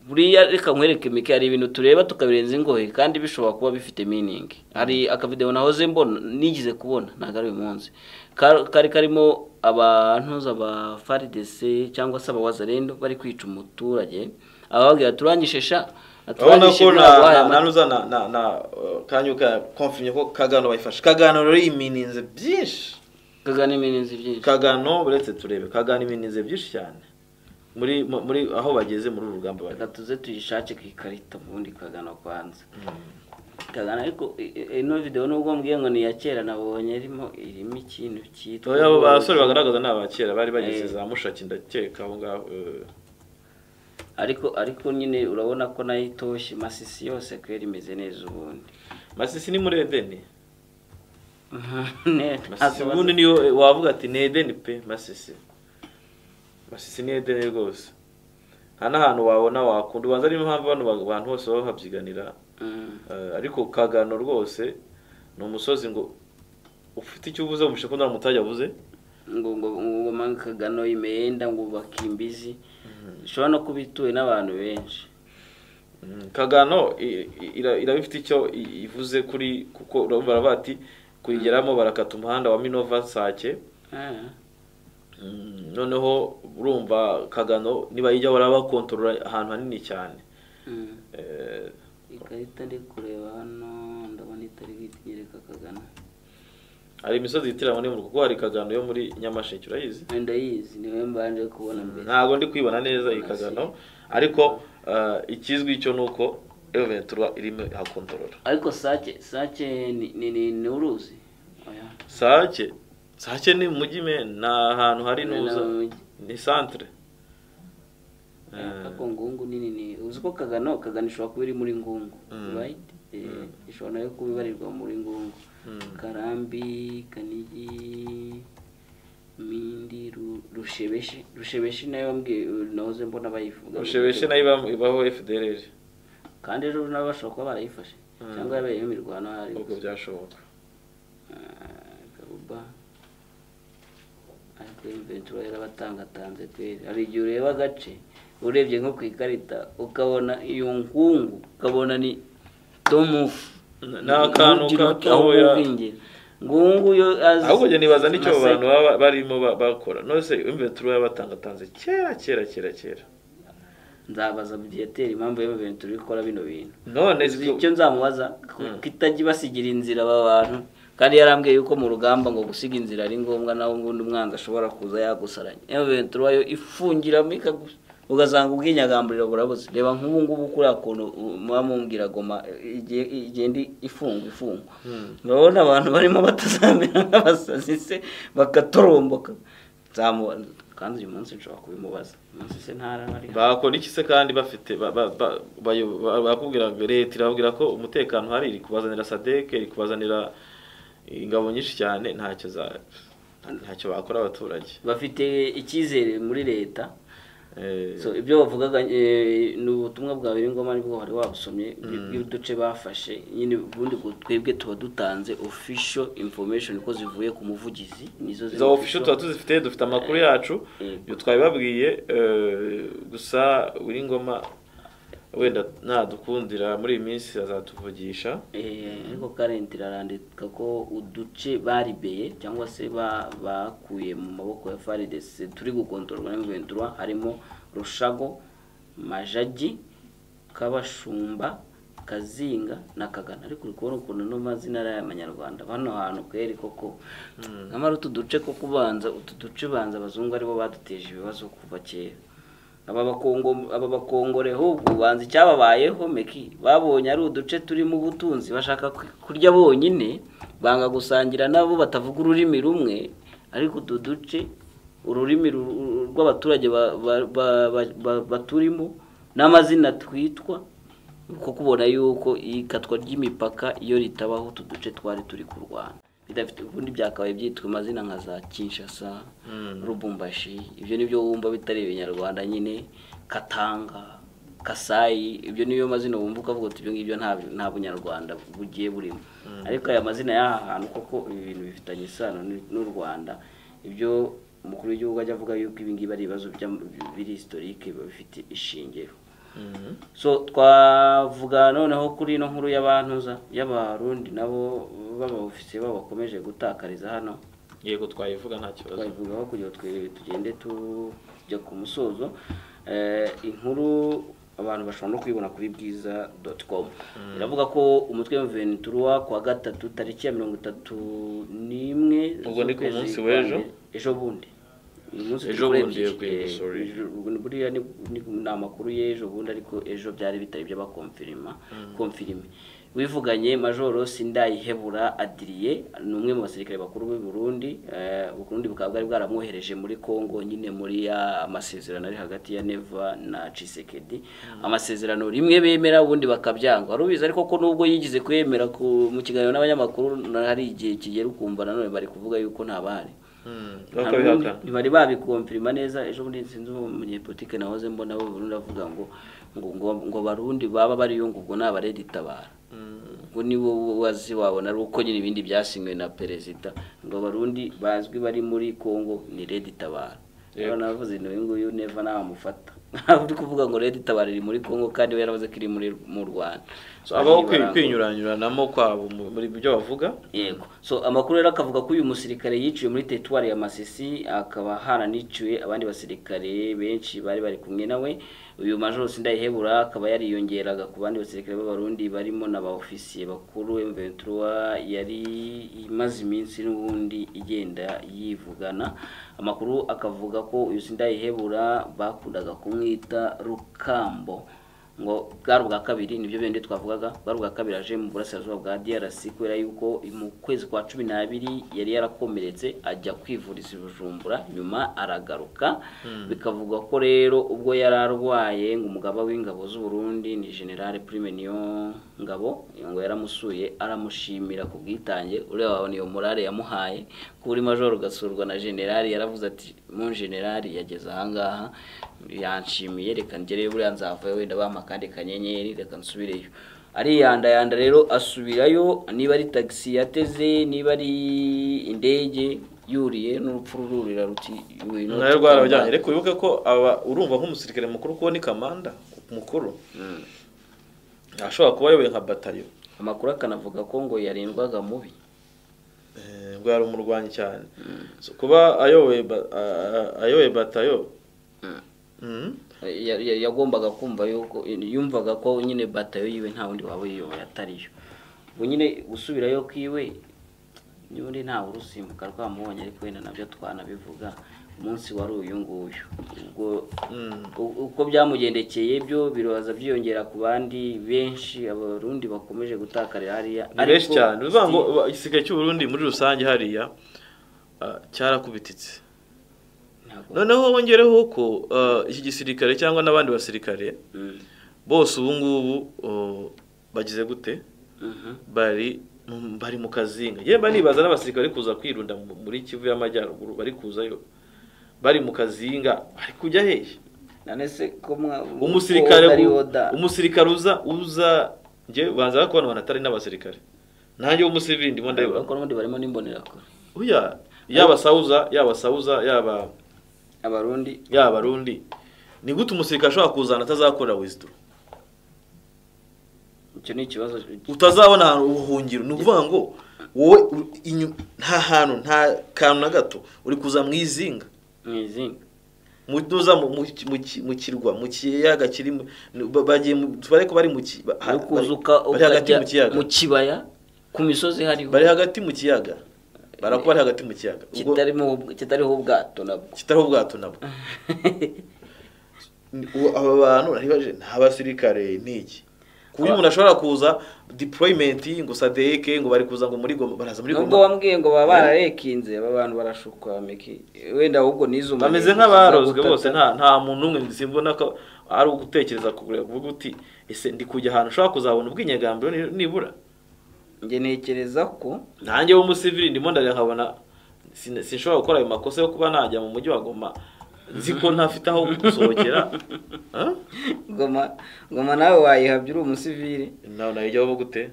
buriya reka nkwereke imike hari ibintu tureba tukabirenza ingohe kandi bishobora kuba bifite meaning hari akavidewo nahoze mbona nigize kubona ntabwo ari uyu munsi Ka- kari karimo abantu abafaridese cyangwa se abawazarendo bari kwica umuturage abababwira turangije sha urabona turangije ko na ntabwo wahaye na- na amata." nuza na na na uh, kanyuka konfirmye ko kagano bayifashe kagano rero imininze byinshi kagana imirinzi byinshi kagano uretse turebe kagano imininze byinshi cyane muri mu- muri aho bageze muri uru rugamba bari reka tuze tuyishake ku ikarita ubundi kagana kwanza kagana ariko i- i- ino videwo nubwo mbwiye ngo ni iya kera nabonye irimo irimo ikintu cyitwa Oya, abo basore bagaragaza ni abakera bari bageze Eh. za mushaki ndakeka aho ngaho eh, ariko ariko nyine urabona ko nayo itoshye masisi yose kwera imeze neza ubundi masisi ni muri edeni Ne- masisi ntago ubundi niyo eh, wavuga ati ni edeni pe masisi masisi ni edeni rwose nta n'ahantu wabona wakunda ubanza niyo mpamvu bano ba- bantu bose baba babyiganira Mm, Eh, ariko kagano rwose ni umusozi ngo ufite icyo uvuze umushe ko nta mutajya avuze ngo ngo ngo mange kagano imyenda ngo ubake imbizi ishobora no kuba ituwe n'abantu benshi Mm, kagano i- i- ira- iraba ifite icyo i- ivuze kuri kuko urumva baravuga ati kuyigeramo barakata umuhanda wa minova nsake Ah, Mm, noneho urumva kagano nibayijyaho barabakontorora ahantu hanini cyane mm. Eh, ikarita ndi kureba hano ndabona itari bwitegereka kagana hari imisozi yitiranywa n'imvura kuko hari kagano yo muri nyamasheke urayizi ndayizi niwe mbanje kubona mbere ntabwo ndi kwibona neza iyi kagano ariko eh, ikizwi cyo ni uko eventura irimo hakontorora ariko sake sake ni ni ni, ni uruzi oya sake sake ni mujyi me ni ahantu hari Ni nuza mu mujyi. ni santere Eh, ariko ngungu nini ni uzi ko kagano kagano ishobora kuba iri muri ngungu Mm. right Eh, ishobora nayo kuba ibarirwa muri ngungu Mm. karambi kanigi mindi Ru- rushebeshi rushebeshi nayo mbwiye nahoze mbona bayivuga ushebeshe nayo iba- ibaho fdrr kandi ejo nabo bashobora kuba barayifashe Mm. cyangwa yabayemo imirwano hari ubwo byashoboka garuba ariko imventura yarabatangatanze kweri hari igihe ureba agace urebye nko ku ikarita ukabona iyo nkungu ukabona ni domufu Ni- ni akantu gatoya. ngungu yo azi ahubwo njye nibaza n'icyo abo Masai- bantu baba barimo ba- bakora nose imventura yabatangatanze kera kera kera kera nzabaza biyatera impamvu y'imventura ikora bino bintu none icyo nzamubaza Mm. kitajya ibasigira inzira aba bantu kandi yarambwiye yuko mu rugamba ngo gusiga inzira ari ngombwa nawe ubundi umwanga ashobora kuza yagusaranye yewe ventura yo ifungiramo ikagusa ugasanga ubwinyagamburiro burabuze reba nk'ubu ngubu kuriya kuntu u- muba mumbwira goma eh, igiye- igenda ifungwa ifungwa urabona abantu barimo batazamera nk'abasazi se bagatoromboka nzamubaza kandi uyu munsi nshobora kubimubaza uyu munsi se ntarahari bakora iki se kandi bafite ba- ba- ba- bayo- ba- bakubwira ngo leta irababwira ko umutekano uhari iri kubazanira sadeke iri kubazanira ingabo nyinshi cyane ntacyo za ntacyo bakora abaturage bafite icyizere muri leta Eh, so ibyo bavugaga eh, ni ubutumwa bwa Biringoma nibwo wari wabusomye bw'uduce bafashe nyine ubundi ngo twebwe tuba dutanze official information ko zivuye ku muvugizi nizo ziri izo official official. tuba tuzifite dufite amakuru yacu Eh. ibyo twabibabwiye eh, gusa uri ngoma wenda ntadukundira muri iyi minsi azatuvugisha Eh, ariko karenti irarandika ko uduce baribeye cyangwa se ba- bakuye mu maboko ya faridesi turi gukontororwa na ventura harimo rushago majagi kabashumba kazinga na kagana ariko uri kubona ukuntu no mazina ari ay'amanyarwanda hano hantu kweri koko nyamara utu duce ko kubanza utu duce banza abazungu aribo baduteje ibibazo kuva kera aba bakongo aba bakongore ahubwo banza icyababayeho meki babonye ari uduce turimo ubutunzi bashaka ku- kurya bonyine banga gusangira nabo batavuga ururimi rumwe ariko utu duce ururimi ru- ru- rw'abaturage ba- ba- ba- ba- ba- baturimo n'amazina twitwa kuko kubona yuko ikatwa ry'imipaka iyo ritabaho utu duce twari turi kurwana bidafite ubundi byakabaye byitwa amazina nka za kinshasa rubumbashi ibyo nibyo wumva bitari ibinyarwanda nyine katanga kasayi ibyo niyo mazina wumva ukavuga uti ibyo ngibyo nta- nta bunyarwanda bugiye burimo ariko aya mazina y'aha hantu koko ibi bintu bifitanye isano n'u- n'u rwanda ibyo umukuru w'igihugu ajya avuga yuko ibi ngibi ari ibibazo by'am- biri historike biba bifite ishingiro so twavuga noneho kuri ino nkuru y'abantuza y'abarundi nabo b'abaofisiye babo bakomeje gutakariza hano yego twayivuga nta kibazo twabivugaho kugira ngo twe- tugende tujya ku musozo Eh, inkuru abantu bashobora no kuyibona kuri bwiza doti komu iravuga ko umutwe wa ventura ku wa gatatu tariki ya mirongo itatu n'imwe Ubwo ni ku z'ukwezi munsi kwa w'ejo? mbere. ejo bundi uyu munsi Ejo turi kuri bundi, ebyiri. yego, yego, Eh, sorry. ejo- ubu buriya ni ni- ni amakuru y'ejo bundi ariko ejo byari bitari ibyo bakomfirima komfirime wivuganye majoro sindayihebura adiriye ni umwe mu basirikare bakuru b'u Burundi eh, Burundi bukaba bwari bwaramwohereje muri Kongo nyine muri ya amasezerano ari hagati ya Neva na Tshisekedi amasezerano rimwe bemera ubundi bakabyanga wari ubizi ariko ko nubwo yigize kwemera ku- mu kiganiro n'abanyamakuru hari igihe kigera ukumva nanone bari kuvuga yuko ntabare bakabihakana ntibari babikomfirima neza ejo bundi sinzi uwo munyepolitike nahoze mbona bo burundu avuga ngo ngo ngo ngo barundi baba bariyo ngo ubwo ntabareditabara ubwo niwo wazi wabona ari uko nyine ibindi byasinywe na perezida ngo abarundi bazwi bari muri congo ni redi tabara rero navuze ngo uyu nguyu neva ntamufata uri kuvuga ngo redi tabara iri muri congo kandi we yaravuze ko iri muri mu rwanda So, habaho Bariya barangwa. kwinyuranyuranamo kwabo mu- muri byo bavuga yego so amakuru rero akavuga ko uyu musirikare yiciwe muri teritwari ya masisi akaba haraniciwe abandi basirikare benshi bari bari kumwe nawe uyu majoro sindayihebura akaba yariyongeraga ku bandi basirikare b'abarundi barimo na ba ofisiye bakuru mventura yari imaze iminsi n'ubundi igenda yivugana amakuru akavuga ko uyu sindayihebura bakundaga kumwita rukambo ngo bwari ubwa kabiri nibyo bindi twavugaga bwari ubwa kabiri aje mu burasirazuba bwa DRC kubera yuko mu kwezi kwa cumi n'abiri yari yarakomeretse ajya kwivuriza i Bujumbura nyuma aragaruka bikavugwa ko rero ubwo yari arwaye ngo umugaba w'ingabo z'u Burundi ni General Prime niyo ngabo ngo yaramusuye aramushimira ku bwitange ureba wabona iyo morale yamuhaye ko uri majoro ugasurwa na generali yaravuze ati mu generali yageze ahangaha yanshimiye reka ngereyo buriya nzavayo wenda bampa akandi kanyenyeri reka nsubireyo ariyandayanda rero asubirayo niba ari tagisi yateze niba ari indege yuriye n'urupfu rururira ruti "You will nawe not rwarabajyanye come back." reka wibuke ko aba urumva nk'umusirikare mukuru kuko ni kamanda mukuru Mm. ashobora kuba ayoboye nka batayo amakuru akanavuga ko ngo yarindwaga mubi Eh, ubwo yari umurwanyi cyane So, kuba ayoboye ba- a- a- ayoboye batayo Mhm. Ya- ya- yagombaga kumva yuko yumvaga ko nyine batayo yiwe nta wundi waba yiyoboye atariyo ubu nyine gusubirayo kwiwe n'ubundi ntawe urusimbuka rwamubonye ariko wenda nabyo twanabivuga umunsi wari uyu nguyu ubwo u- uko byamugendekeye byo biroza byiyongera ku bandi benshi abarundi bakomeje gutakarira hariya ni benshi Ariko cyane uvuga ngo still- ba- igisigaye cy'uburundi muri rusange hariya ah, cyarakubititse ntabwo- noneho wongereho ko ah, iki gisirikare cyangwa n'abandi basirikare Mm. bose ubu ngubu oh, bagize gute Mhm. bari mu- bari mu kazinga yemba nibaza n'abasirikare bari kuza kwirunda mu- muri kivu y'amajyaruguru bari kuzayo bari mu kazinga bari kujya hehe none se ko mwa- umusirikare ko ari bu- oda umusirikare uza uza njye banza bakobanura atari n'abasirikare nanjye w'umusivili ndimo ndabibona ariko n'ubundi barimo n'imbonerakure Oya, yaba sauza yaba sauza yaba abarundi yaba abarundi ni gute umusirikare ashobora kuzana atazakorera wisdom icyo ni ikibazo utazabona ahantu ubuhungiro ni ukuvuga ngo wowe u- inyu- nta hantu nta kantu na gato uri kuza mu izinga mu izinga mutuza mu- mu mu ki- mu kirwa mu kiyaga kiri mu- ni- ba- bagiye mu- bari ko bari mu ki- ba- ha- ari bari- kuza uka- bari hagati ukajya mu kiyaga mu kibaya ku misozi hariho bari hagati mu kiyaga barakuba bari hagati mu kiyaga ubwo kitarimo ubw- kitariho ubwato nabwo kitariho ubwato nabwo Ni- ubu aba bantu naribaje ni abasirikare ni iki ku buryo umuntu ashobora kuza deployment ngo sadeke ngo bari kuza ngo muri goma baraza muri nubwo goma wambwiye ngo baba bararekinze aba bantu barashukwa meki wenda ahubwo nizuma bameze nk'abarozwe bose nta nta muntu umwe simbona ko ari ugutekereza kugura kuvuga uti ese ndi kujya ahantu ushobora kuzabona ubw'inyagambiro ni- nibura njye ntekereza ko nanjye w'umusivili ndimo ndareba nkabona sin- sinshobora gukora ayo makosa yo kuba najya mu mujyi wa goma nzi ko ntafite aho gusohokera Ah? ngoma ngoma nawe wayihabya uri umusivili nawe nayijyaho gute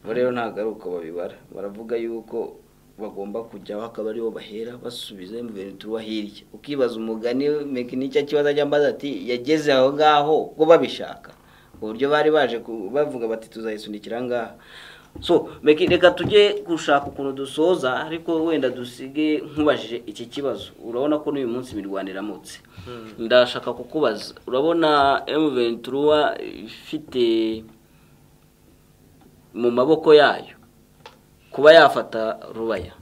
bo rero ntabwo ari uko babibara baravuga yuko bagomba kujyaho akaba ariho bahera basubiza mu bintu tuba hirya ukibaza umugani meki n'icyo kibazo ajya ambaza ati yageze aho ngaho ubwo babishaka uburyo bari baje ku- bavuga bati tuzayisunikira ngaha so meki reka tujye gushaka ukuntu dusoza ariko wenda dusige nkubajije iki kibazo urabona ko n'uyu munsi imirwano iramutse ndashaka kukubaza urabona emuventura ifite mu maboko yayo kuba yafata rubaya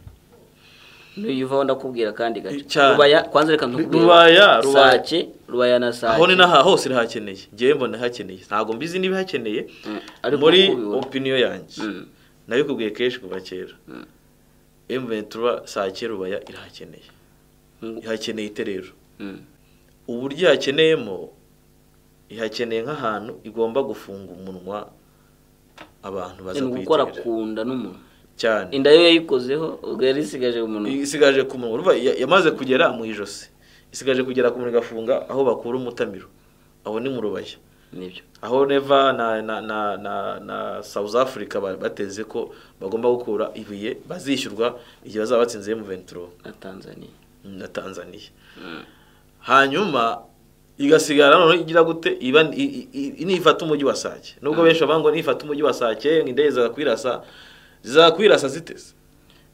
nuyuvaho ndakubwira kandi gace Cyane. rubaya kwanza reka ndakubwire Rubaya, Rubaya. sake rubaya na sake aho ni n'aha hose irahakeneye ngewe mbona hakeneye ntabwo mbizi niba hakeneye Mm, ariko muri uko ubibona. opiniyo yanjye Mm. nabikubwiye kenshi kuva kera Mm. emuventura saa kera ubaya irahakeneye Mm. ihakeneye iterero Mm. uburyo ihakeneyemo ihakeneye nk'ahantu igomba gufunga umunwa abantu baza ni gukora ku nda n'umuntu cyane inda yo yayikozeho ubwo yari isigaje umuntu isigaje ku munwa urumva ya- yamaze kugera mu ijosi isigaje kugera ku munwa igafunga aho bakura umutamiro aho ni mu rubaya nibyo aho neva na na na na, na South Africa ba- bateze ko bagomba gukura ibuye bazishyurwa igihe bazaba batsinze M23 na tanzaniya na Tanzania hanyuma igasigara noneho igira gute iba i- i- i- nifata umujyi wa Sake nubwo benshi bavuga ngo nifata umujyi wa Sake ngo indege zakwirasa zizakwirasa ziteze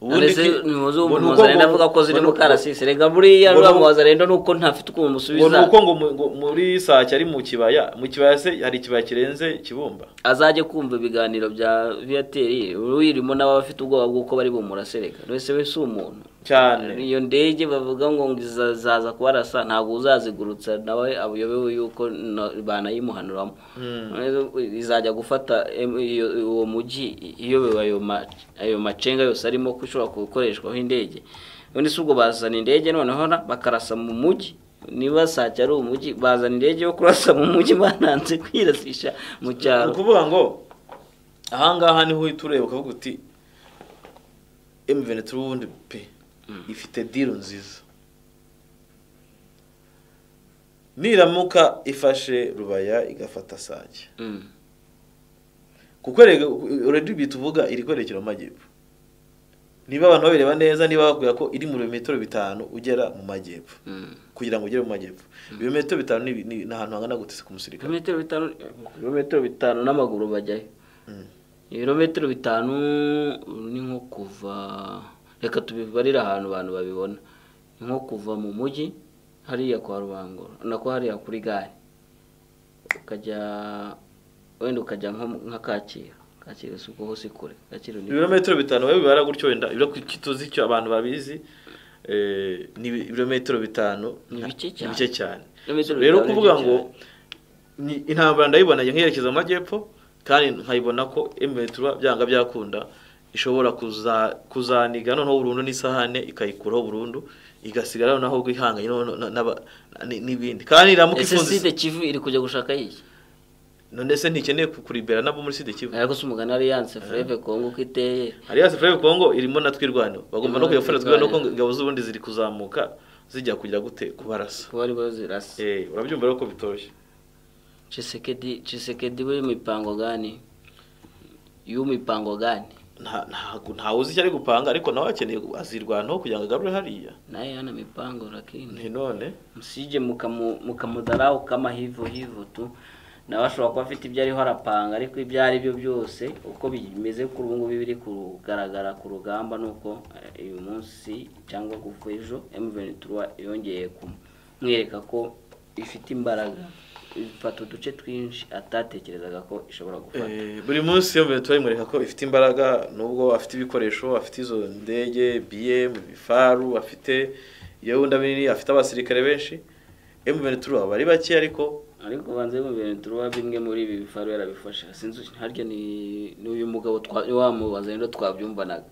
ndetse nimuze ngo ni uko umuhoza ngo- rero avuga ko ziri ngo ni mu uko- karasisi reka buriya ngo ni uko- rwamuhoza rero nuko ntafite ukuntu ngo ni musubiza uko ngo mu- ngo muri Sake ari mu kibaya mu kibaya se hari ikibaya kirenze kibumba azajye kumva ibiganiro bya viateri wirimo n'abafite ubwoba bw'uko bari bumurase reka wese we si umuntu cyane iyo ndege bavuga ngo ngo iza- zaza kubarasa ntabwo uzazigurutsa nawe abuyobewe yuko na- banayimuhanuramo Rero izajya gufata em- iyo- uwo mujyi iyobewe ayo ma- ayo macenga yose arimo ko ishobora gukoreshwaho indege none si ubwo bazana indege noneho na- bakarasa mu mujyi niba sake ari umujyi bazana indege yo kurasa mu mujyi bananze kwirasisha mu ni cyaro ukuvuga ngo ahangaha niho uhita ureba ukavuga uti emuveni turi ubundi pe ifite diro nziza niramuka ifashe rubaya igafata sake Mm. kuko uredi tuvuga iri kwerekera mu majyepfo niba abantu babireba neza niba bakubwira ko iri mu birometero bitanu ugera mu majyepfo Mm. kugira ngo ugere mu majyepfo ibirometero bitanu ni- ni ni ahantu hangana gutse ku musirikare ibirometero bitanu ibirometero bitanu n'amaguru bajyayo Mm. ibirometero bitanu ni nko kuva reka tubibarire ahantu abantu babibona ni nko kuva mu mujyi hariya kwa rubangura nako hariya kuri gare ukajya wenda ukajya nko mu- nka kacyiru kacyiru si uko hose kure kacyiru ni kure. ibirometero bitanu we bibara gutyo wenda ibyo ku- tuzi icyo abantu babizi eh, ni ibi- ibirometero bitanu Ni bike cyane. ni cyane Ibirometero rero bitanu ni kuvuga bike ngo cyane. ni- intambara ndayibona nkerekeza mu majyepfo kandi nkayibona ko emetura byanga byakunda ishobora kuza- kuzaniga noneho burundu n'isahane ikayikuraho burundu igasigara noneho ahubwo ihanganye noneho na- n'aba- n- n'ibindi kandi iramuka ese ifunze side kivu iri kujya gushaka iki none se ntikeneye kuribera nabo muri sida kivu ariko si umugani aliyanse fureve kongo uko iteye Alliance Fleuve Congo irimo na twirwano bagomba no Irimo na kuyafana twirwano twirwano. kuko ingabo z'ubundi ziri kuzamuka zijya kugira gute kubarasa kuba aribo zirasa eh urabyumva rero ko bitoroshye cisekedi cisekedi we mipango gani y'u mipango gani nta nta- ntawe uzi icyo ari gupanga ariko nawe akeneye azirwanaho kugira ngo agarure hariya naye hana mipango lakini ni none msije mukamu- mukamudharau kama hivyo hivyo tu nawe ashobora kuba afite ibyo ariho arapanga ariko ibyo ari byo byose uko bimeze kuri ubu ngubu biri kugaragara ku rugamba ni uko eh, uyu munsi cyangwa kuko ejo M23 yongeye kumwereka ko ifite imbaraga ifata uduce twinshi atatekerezaga ko ishobora gufata Eh, buri munsi iyo mbere turayimwereka ko ifite imbaraga nubwo afite ibikoresho afite izo ndege BM bifaru afite iyo wundi abiri afite abasirikare benshi M23 bari bake ariko ariko banze mu bintu turuba bimwe muri ibi bifaro yarabifashe sinzi harya ni n'uyu mugabo twa- wamubaza rero twabyumvanaga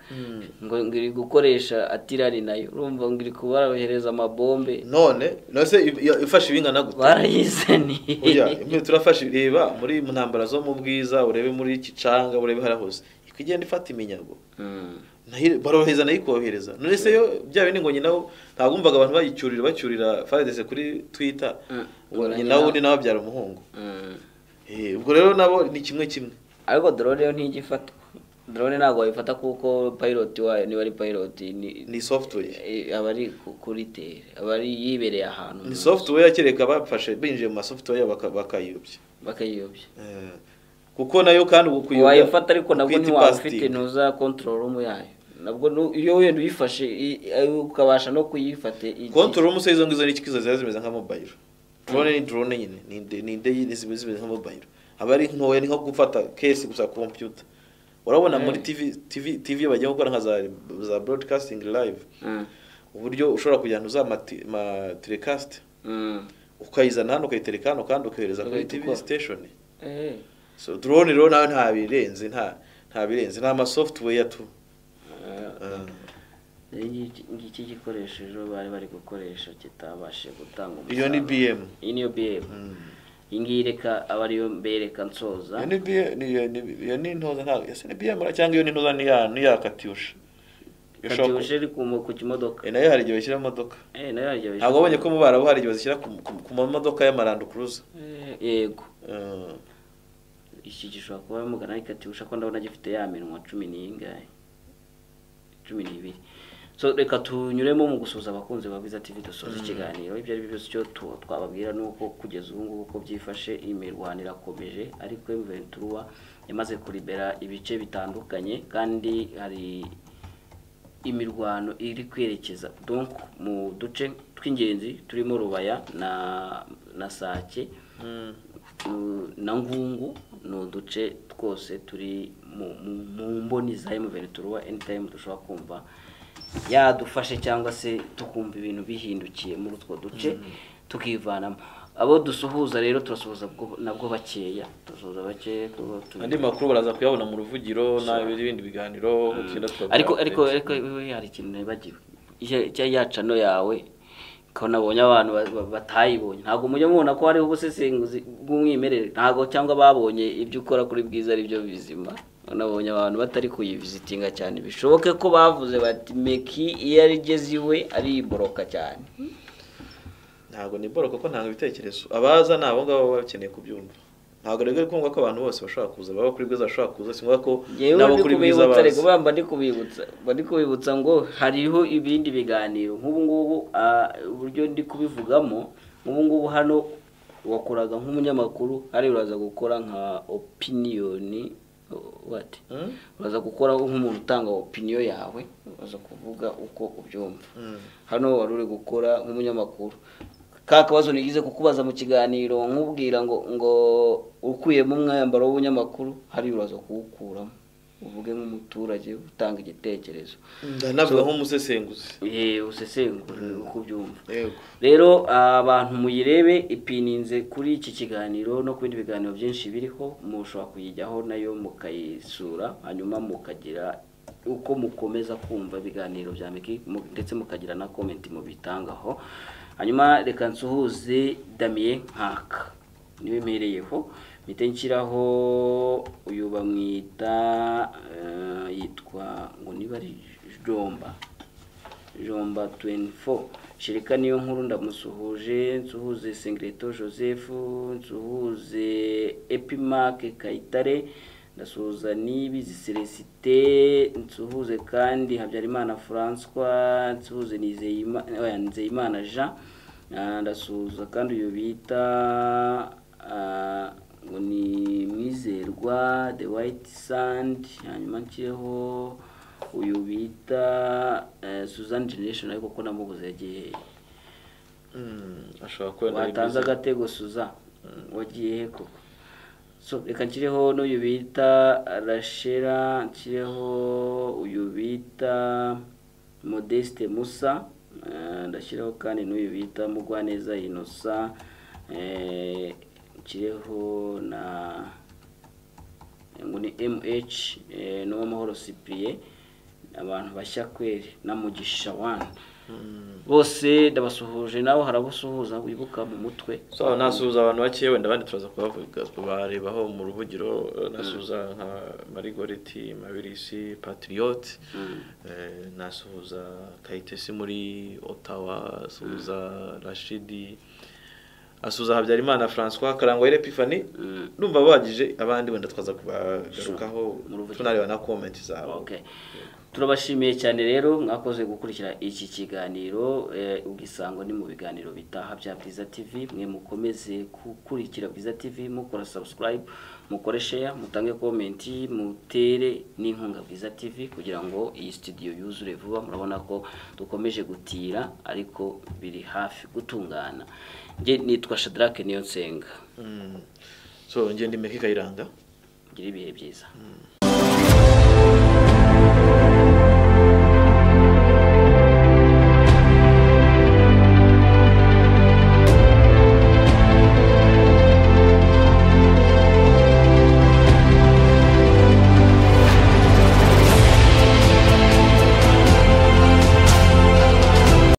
ngo ngo iri gukoresha atirari nayo urumva ngo iri kubarahereza amabombe none none se i- ifashe ibingana gute barayizaniye oya imwe turafashe reba muri mu ntambara zo mu bwiza urebe muri kicanga urebe hariya hose ikigenda ifata iminyago Mm. nayo- barorohereza nayo ikohereza none se yo bya bindi ngo nyinawo ntabwo wumvaga abantu bayicyurira bacyurira fadese kuri twitter Mm. ngo Ngo nyinawo nyina- undi nawe abyara umuhungu Mm. Eh, ubwo rero nabo ni kimwe kimwe ariko drone yo ntijya ifatwa drone ntabwo wayifata kuko pilot wayo niba ari pilot ni- ni software eh, aba ari ku- kuri tere aba ari yibereye ahantu ni software kereka bafashe binjiye mu masoftware baka- bakayiyobya bakayiyobya Eh, kuko nayo kandi ubu kuyobya- wayifata ariko nabwo kwita ntiwabufite ipasitike. ntuza control room yayo nabwo nu- iyo wenda uyifashe i- i- ukabasha no kuyifata i- kontorora umusozi izo ngizo ni ikizo ziba zimeze nka mobayiro drone ni drone nyine ni inde- ni indege ziba zimeze nka mobayiro aba ari ntoya ni nko gufata kesi gusa kompiyuta urabona muri tv tv tv bagiye gukora nka za, za broadcasting live Mm. uburyo ushobora kujyana uza mati- ma telecast Mm. ukayizana hano ukayitereka hano kandi ukohereza kuri Ugahita tv ukora. station Eh. so drone rero nawe nta birenze nta nta birenze ni amasoftware tu Eh, Rero iki ngiki gikoresho ejo bari bari gukoresha kitabashije gutanga iyo ni bm iyi niyo BM iyi ngiyi reka aba ariyo mbereka nsoza iyo ni BM ni- iyo ni- iyo ni intoza ntabwo ese ni BM ra cyangwa iyo ni intoza ni ya ni ya katyusha Iyo ushobora katyushe iri ku mu- ku kimodoka ku- Eh, nayo hari igihe bashyira mu modoka Eh, nayo harya ntabwo wabonye ko mu barabu hari igihe bashyira ku- ku- ku mamodoka y'amarando kuruza Eh, yego iki gishobora kuba mugana ariko ati ushaka ndabona gifite ya minwa cumi n'ingahe cumi n'ibiri so reka tunyuremo mu gusuhuza abakunzi ba Bwiza TV dusoza ikiganiro ibyo ari byo byose icyo tu- twababwira ni uko kugeza ubu ngubu uko byifashe imirwano irakomeje ariko Ventura yamaze kuribera ibice bitandukanye kandi hari imirwano iri kwerekeza donc mu duce tw'ingenzi turimo Rubaya na na Sake Mm, na ngungu ni uduce twose turi mu- mu- mu mboni za M23 wa anytime dushobora kumva yadufashe cyangwa se tukumva ibintu bihindukiye muri utwo duce tukivanamo abo dusuhuza rero turasuhuza bwo- nabwo bakeya turasuhuza bakeya tuba tubi- andi makuru baraza kuyabona mu ruvugiro n'ibindi biganiro tugenda twabwira ariko ariko abaturage. ariko wowe hari ikintu nibagiwe Icyo- icyo yacano yawe ko nabonye abantu ba- ba- batayibonye ntabwo mujya mubona ko hariho ubusesenguzi bw'umwimerere ntabwo cyangwa babonye ibyo ukora kuri bwiza ari byo bizima nabonye abantu batari kuyivizitinga cyane bishoboke ko bavuze bati meki iyo ari igeze iwe ariboroka cyane ntabwo ni boro kuko ntabwo ibitekerezo abaza ni abo ngabo baba bakeneye kubyumva ntabwo rero ari ngombwa ko abantu bose bashobora kuza baba kuri bwiza bashobora kuza si ngombwa ko yewe n'abo ndi kuri bwiza kubibutsa reka baza bamba ndi kubibutsa mba ndi kubibutsa ngo hariho ibindi biganiro nk'ubu ngubu ah, uburyo ndi kubivugamo nk'ubu ngubu hano wakoraga nk'umunyamakuru hariya uraza gukora nka opiniyoni wati Hmm? uraza gukora nk'umuntu utanga opiniyo yawe uraza kuvuga uko ubyumva Mm. hano wari uri gukora nk'umunyamakuru ka kabazo nigize kukubaza mu kiganiro nkubwira ngo ngo ukuyemo umwambaro w'ubunyamakuru hari uraza kuwukuramo uvuge nk'umuturage utanga igitekerezo ndanavuga nk'umusesenguzi eh usesengura uko ubyumva yego rero abantu muyirebe ipininze kuri iki kiganiro no ku bindi biganiro byinshi biriho mushobora kuyijyaho nayo mukayisura hanyuma mukagira uko mukomeza kumva ibiganiro bya miki mu- ndetse mukagira na komenti mubitangaho hanyuma reka nsuhuze damien nkaka niwe mpereyeho mpite nshyiraho uyu bamwita eh, yitwa ngo niba ari jomba jomba 24 shirika niyo nkuru ndamusuhuje nsuhuze singreto joseph nsuhuze epimark kayitare ndasuhuza n'ibizi celesite nsuhuze kandi habyarimana françois nsuhuze Nizeyima- oya, nizeyimana jean Ah, ndasuhuza kandi uyu bita ah, ngo ni mwizerwa the white sand hanyuma nshyireho uyu bita eh, Suzanne Generation ariko ko namubuze yagiye ashobora kuba nari watanze mwiza. agatego Suza wagiye he koko so reka nshyireho n'uyu bita rashera nshyireho uyu bita modeste musa eh, ndashyiraho kandi n'uyu bita mugwaneza inosa eh, nshyireho na ngo ni mh eh, n'uwamahoro cyprien abantu bashya kweri na mugisha wan bose ndabasuhuje nawe harabasuhuza wibuka mu mutwe so nasuhuza abantu bake wenda abandi turaza kubavuga barebaho mu ruvugiro eh, nasuhuza nka marigoreti mabirisi patriot Mm. eh, nasuhuza kayitesi muri otawa asuhuza rashidi asuhuza habyarimana francois karangwa epifani Mm. numva bagije abandi wenda twaza kubagarukaho Mu ruvugiro. tunareba na komenti zabo Okay. turabashimiye cyane rero mwakoze gukurikira iki kiganiro eh, ugisango ni mu biganiro bitaha bya bwiza tv mwe mukomeze gukurikira bwiza tv mukora subscribe mukore share mutange komenti mutere n'inkunga bwiza tv kugira ngo iyi studio yuzure vuba murabona ko dukomeje gutira ariko biri hafi gutungana nge nitwa shadrake niyo nsenga Mm. so ngende imeka ikayiranga mugire ibihe byiza